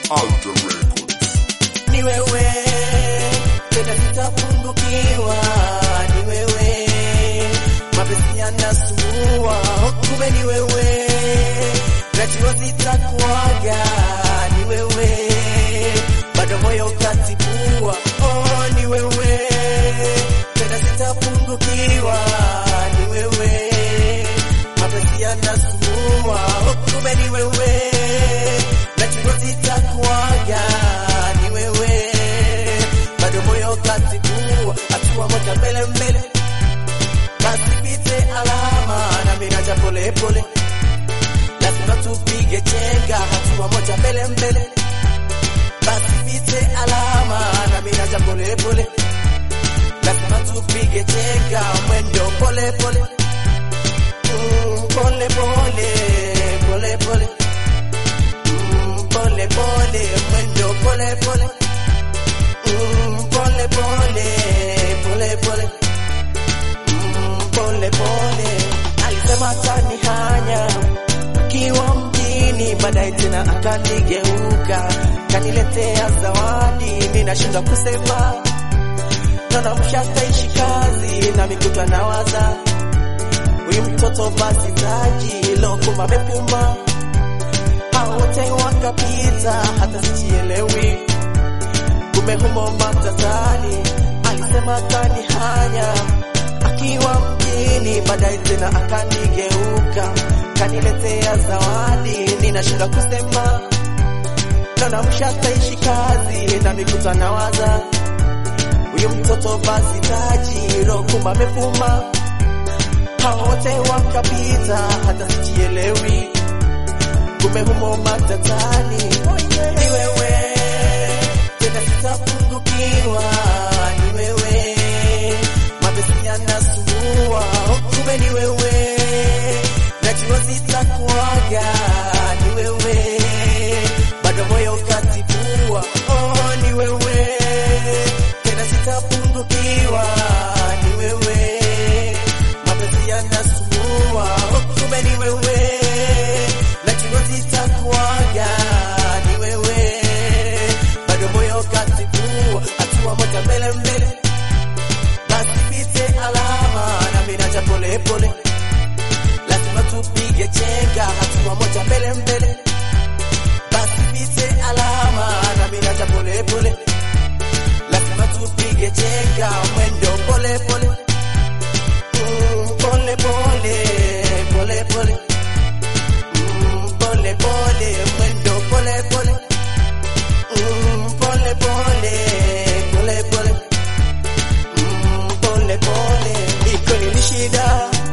Alter Records. ni wewe tena sitapungukiwa, ni wewe mapenzi yanasumbua, kumbe ni wewe najua sitakuaga, ni wewe bado moyo katibua, oh, ni wewe tena sitapungukiwa, ni wewe mapenzi yanasumbua, kumbe ni wewe najua sitakuaga, ni wewe bado moyo katibua, hatua moja mbele mbele, basi pite alama na miraja pole pole, lazima tupige chenga, hatua moja mbele mbele, basi pite alama na miraja pole pole, lazima tupige chenga, mwendo pole pole, mm, pole pole pole pole Mm, pole pole mwendo pole pole Mm, pole pole pole pole Mm, pole pole alisema atanihanya kiwa mjini baadaye tena akanigeuka kaniletea zawadi mimi nashindwa kusema naona mshataishi kazi na mikuta nawaza huyu mtoto basi taji lokuma amepuma hao wote wakapita, hata sijielewi, kumbe humo matatani. Alisema akanihanya akiwa mjini, baadaye tena akanigeuka, kaniletea zawadi, ninashinda kusema, naona mshataishi kazi na mikuta nawaza huyu mtoto basi taji rokumba amefuma, hao wote wakapita, hata sijielewi kumbe humo matatani. Ni wewe tena sitapungukiwa, ni wewe mapenzi yanasumbua, kumbe ni wewe najua sitakuaga, ni wewe bado moyo katibua, oh, ni wewe tena sitapungukiwa, ni wewe mapenzi yanasumbua, kumbe ni wewe najua sitakuaga, ni wewe bado moyo katibua, hatua moja mbele mbele, basi pite alama na mimi naja pole pole, lazima tupige chenga, hatua moja mbele mbele, basi pite alama na mimi naja pole pole, lazima tupige chenga, mwendo pole pole, Mm, pole pole pole pole Mm, pole pole mwendo pole pole Mm, pole pole pole pole Mm, pole pole iko ni shida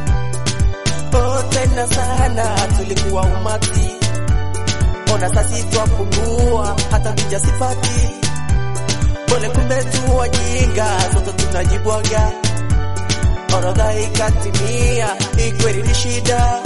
oh tena sana tulikuwa umati ona sasi twapungua hata vija sipati pole kumbe tu wajinga sote tunajibwaga orodha ikatimia ikweli ni shida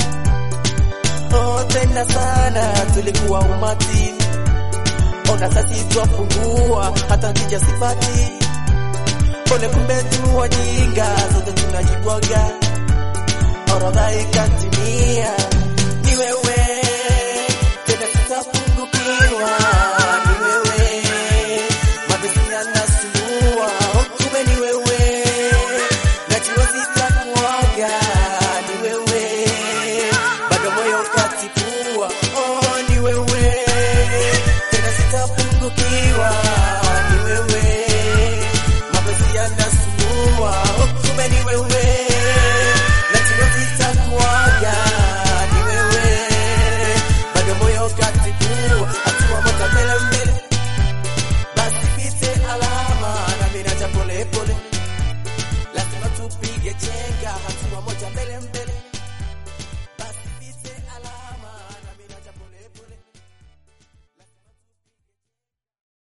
oh, tena sana tulikuwa umati, ona sasi twapungua, hata kija sipati pole, kumbe tu wajinga, zote tunajibwaga, orodha ikatimia.